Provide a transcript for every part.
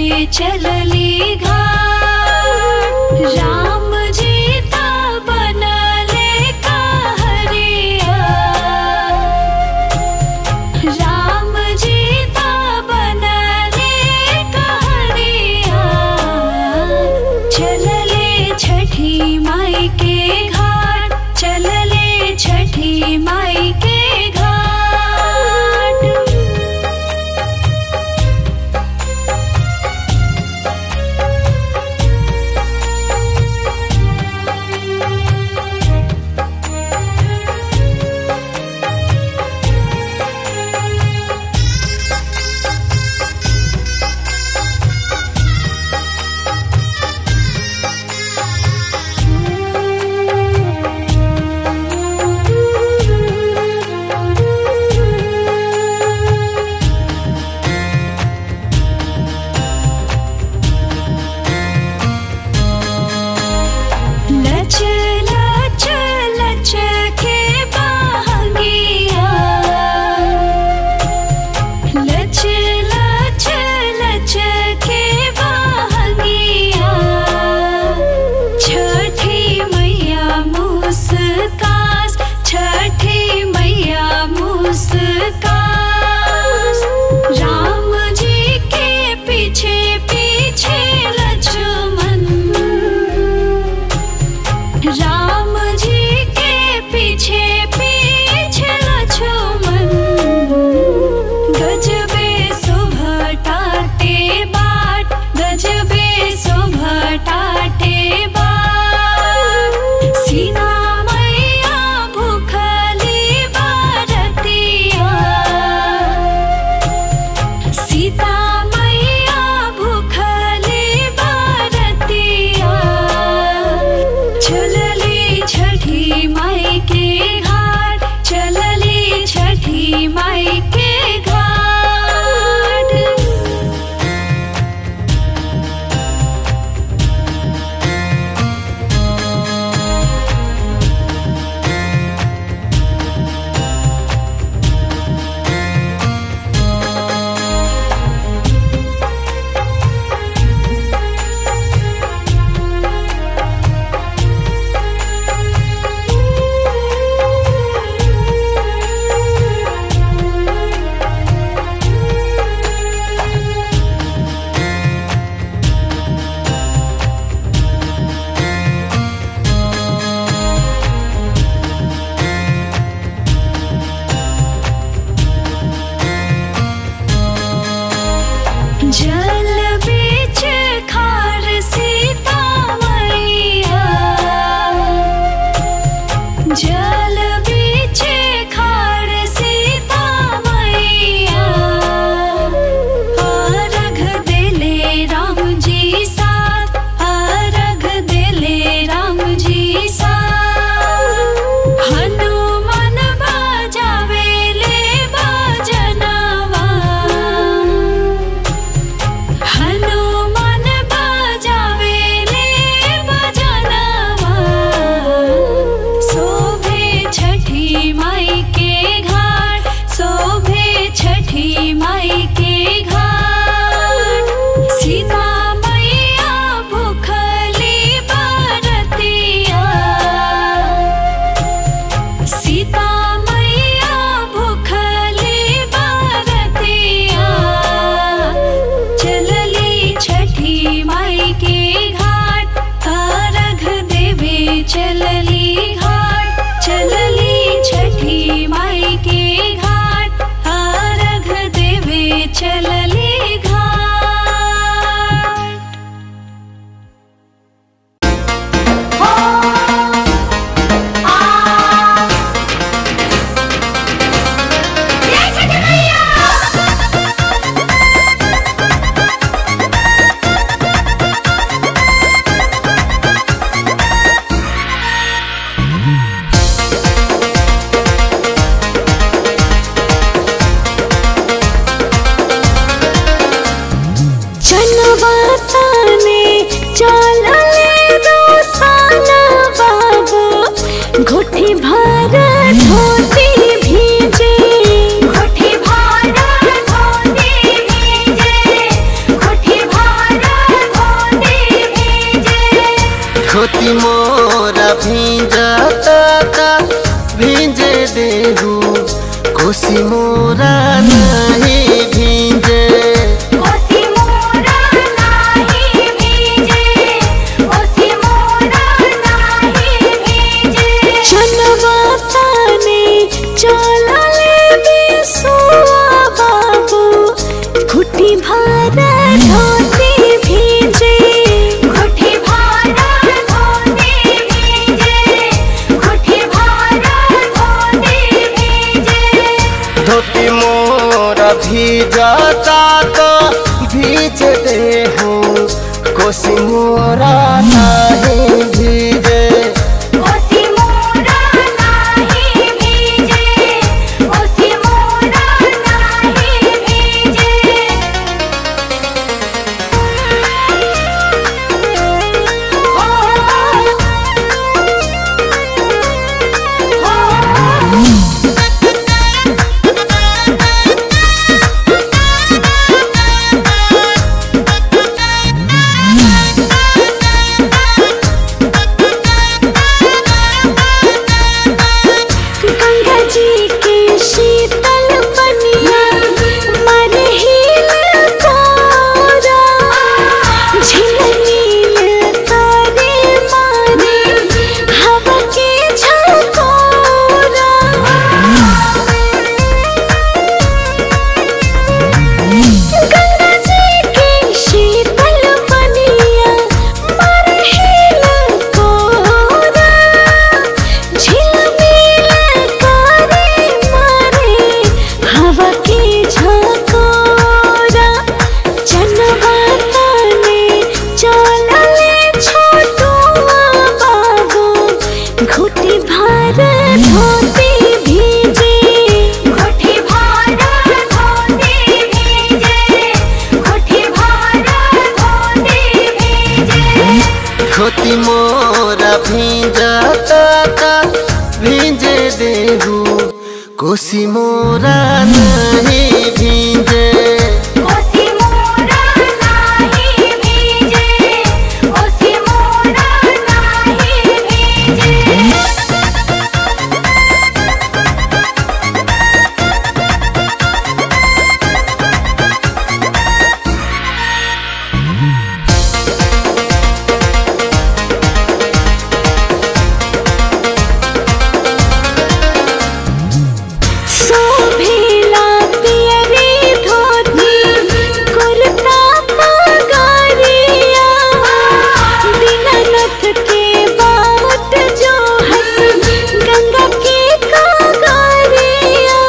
चलली घाट राम जी ता बनले कहरिया राम जी ता बनले कहरिया चलले छठी माई के घाट चलले छठी माई के घाट लच लच लच के बहंगिया लच लच लच के बहंगिया छठी मैया मुस्कास छठी मैया मुस्कास राम जी के पीछे पीछे लक्ष्मण राम जी के पीछे पीछे लक्ष्मण गजबे सुभटाते बाट गजबे सुभटाते बाट सीता मैया भूखली बारतिया सीता मैया भूखली बारतिया चलली छठी माई के घाट चलली छठी माई के घाट जल बीच खार सीता मैया जल बीच खार सीता मैया अर्घ दिले राम जी साथ अर्घ दिले राम जी साथ हनुमान बजावेले बजनवा हनुमान बजावेले बजनवा शोभे छठी माई के घाट शोभे छठी माई के घाट सीता मैया भूखली बरतिया सीता मैया भूखली बारतिया चलली छठी माई के घाट अर्घ देवे चलली घाट चलली छठी माई के घाट अर्घ देवे चलली घाट धोती मोरा भींजता ता भींजे देहू कोसी मोरा नहीं भींजे कोसी मोरा नाही भीजे कोसी मोरा नाही भीजे चनवा ताने चलले बिसुआ बाबू घुटी भारा धोती भीजे घुटी भारा धोती भीजे घुटी भारा धोती भीजे धोती मोरा भीजता तो भीज देहू कोसी मोरा नहीं भीजे कोसी मोरा नाही भीजे कोसी मोरा नाही भीजे गंगा जी के शीतल पनिया मर हिल तारा झिलमिल तारे मारे हवा के झकोरा गंगा जी के शीतल पनिया मर हिल कोरा झिलमिल तारे मारे हवा के झकोरा जनवा ताने चलले छोटुआ बाबू घुटी भार धोती भीजे घुटी भार धोती भीजे घुटी भार धोती भीजे धोती मोरा भीजता ता भींजे देहू कोसी मोरा नहीं भींजे कोसी मोरा नाही भीजे कोसी मोरा नाही भीजे शोभिला पियरी धोती कुर्ता पगरिया दीनानाथ के बाट जो हंस गंगा के कागरिया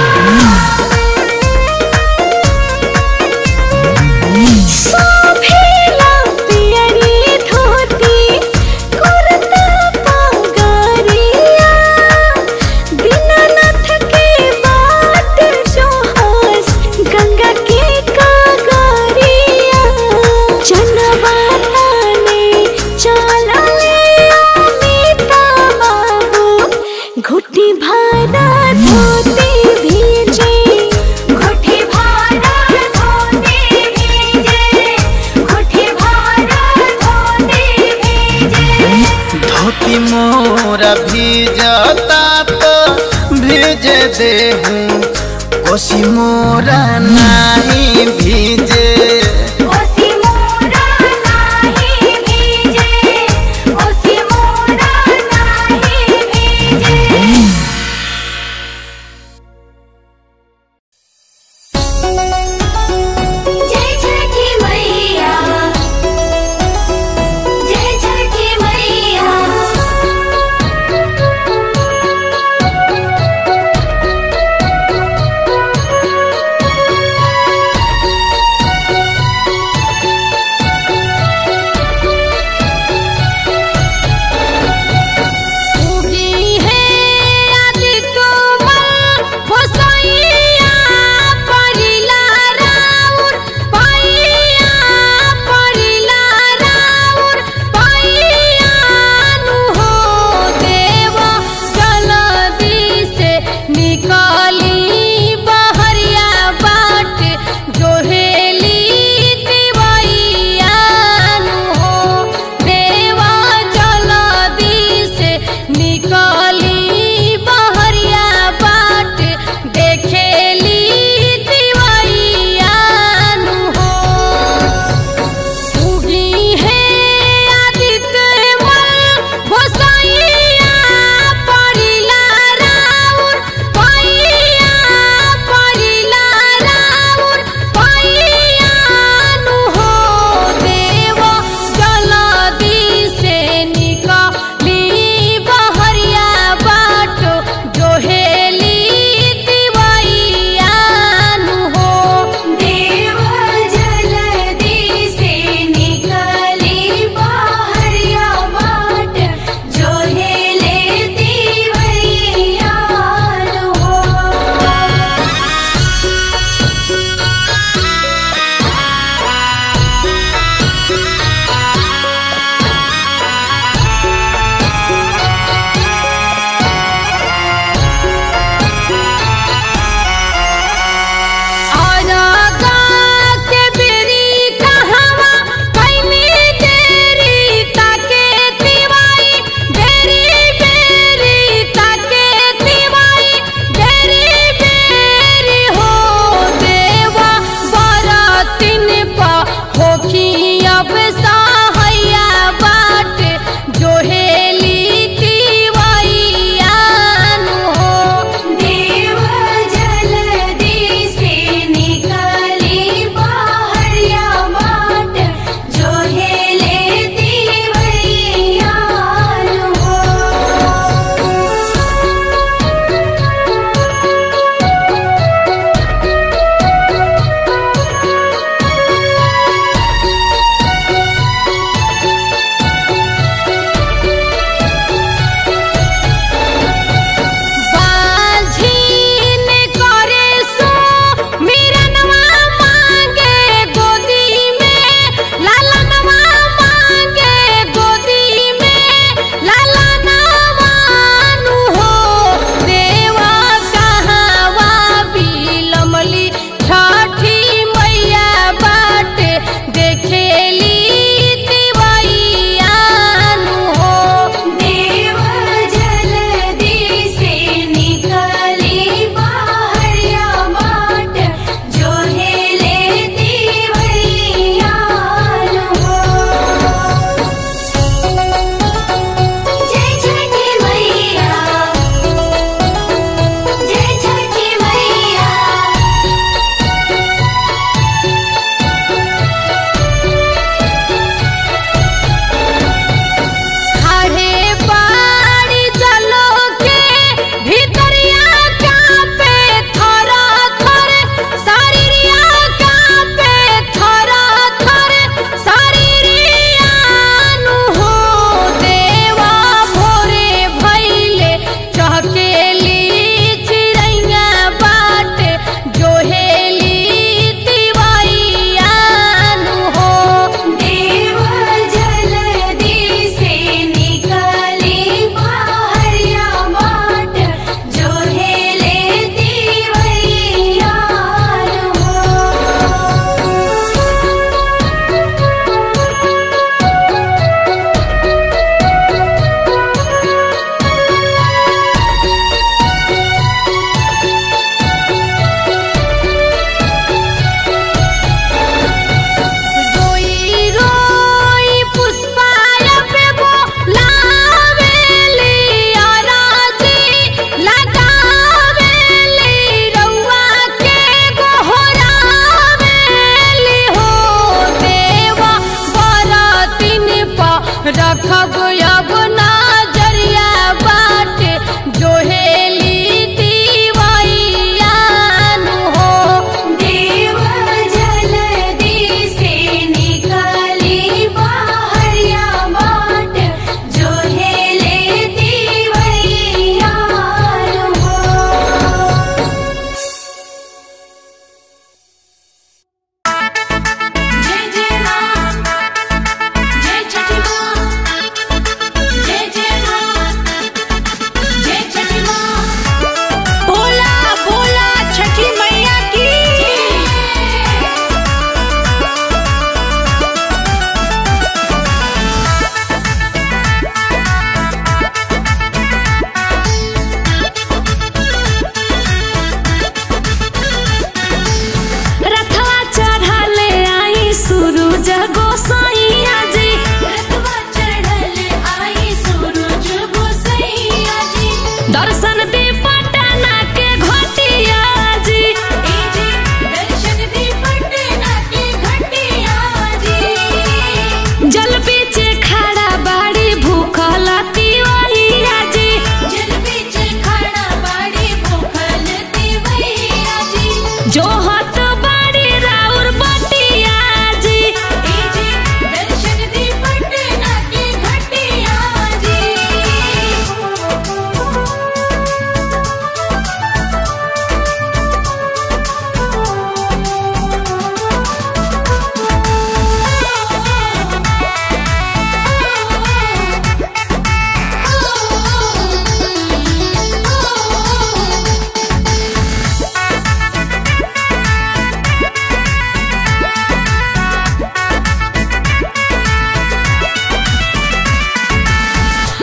शोभिला पियरी धोती कुर्ता पगरिया दीनानाथ के बाट जो हंस गंगा के कागरिया जनवा ताने चलले अमिता बाबू घुटी भारा धोती भीजे घुटी भारा धोती भीजे घुटी भारा धोती भीजे धोती मोरा भीजता तो भीजे देहू कोसी मोरा नहीं भीजे कोसी मोरा नाही भीजे कोसी मोरा नाही भीजे जय छठी मैया जय छठी मैया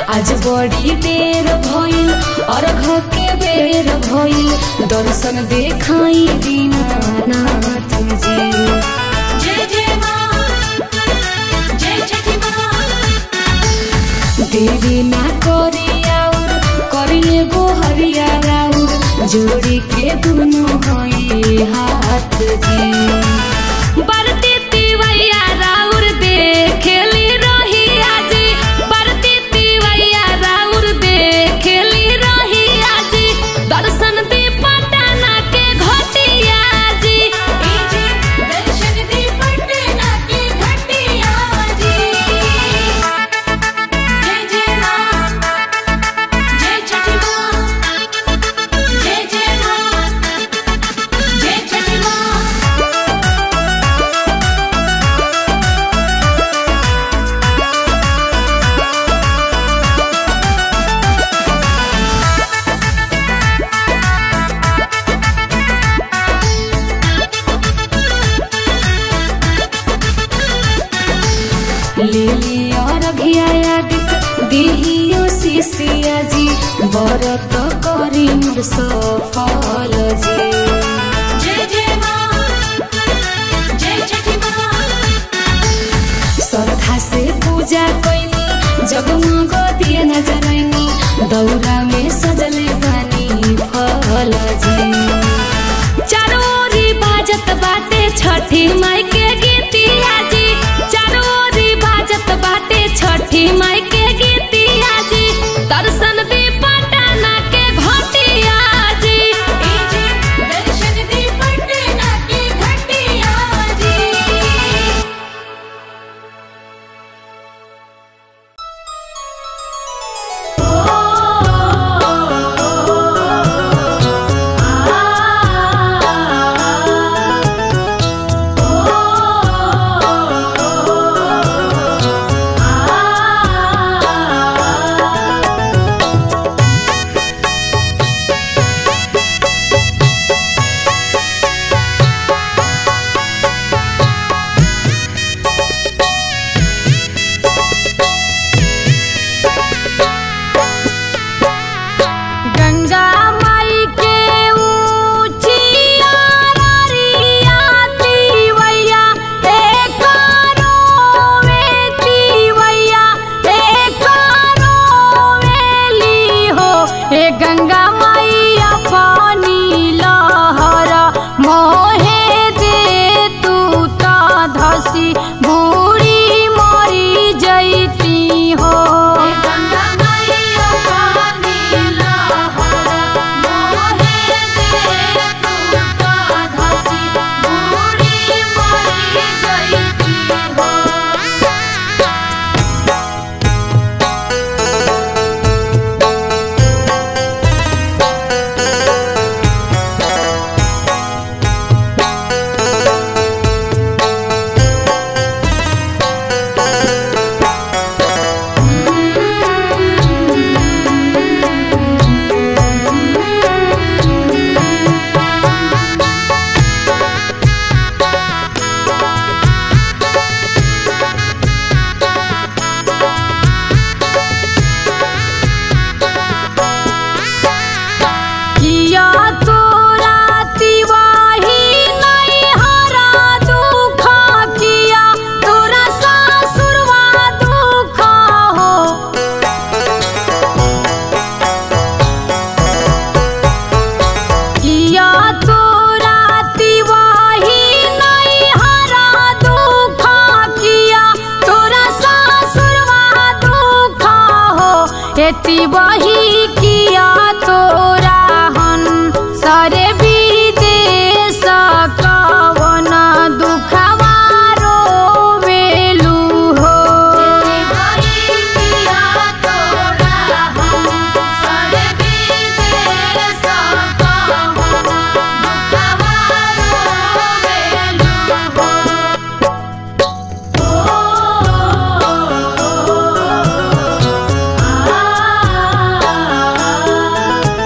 आज बड़ी देर भइल अर्घ के बेर भइल दर्शन देखाई दीनानाथ जी जय जय माँ जय छठी माँ देरी ना करी आउर करिए गो हरिया राउर जोड़ी के दुनु हई हाथ जी बरती तिवैया राउर देखेली रही आजी बरती तिवैया राउर देखेली रही आजी दर्शन दी पटना के घटिया जी दर्शन दी पटना की घटिया जी जय जय माँ जय छठी माँ जय जय माँ जय छठी माँ लिली और घिया दिहियो शिशिया जी बरत करी मोर सफल जी जय जय माँ जय छठी माँ श्रद्धा से पूजा कैनी जगमग दिए न जरैनी दौरा में सजले बानी फल जी चारोरी बाजत बाटे छठी माई के गीतिया जी चारोरी बाजत बाटे छठी माई के गीतिया जी दर्शन दी पटना के घटिया जी दर्शन दी पटना की घटिया जी गंगा माई के ऊंचिया ररिया तिवैया एक में तिवैया एक वेली हो हे गंगा माई अपनी लहर मोहे दे तू त धसी बूढ़ी मरी जैती हो गंगा मैया पानी लहर मोहे दे तू का धसी बूढ़ी मरी जैती हो किया तोरा तिवाही नहीं हरा दुख किया तोरा सासुरवा दुख हो किया तोरा तिवाही नहीं हरा दुख किया तोरा सासुरवा दुख हो एति वही किया तोरा हन सरे विदेश कवन दुखवारो वेलू हो भाई किया तोरा हम सर विदेश पावन दुखवारो वेलू हो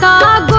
त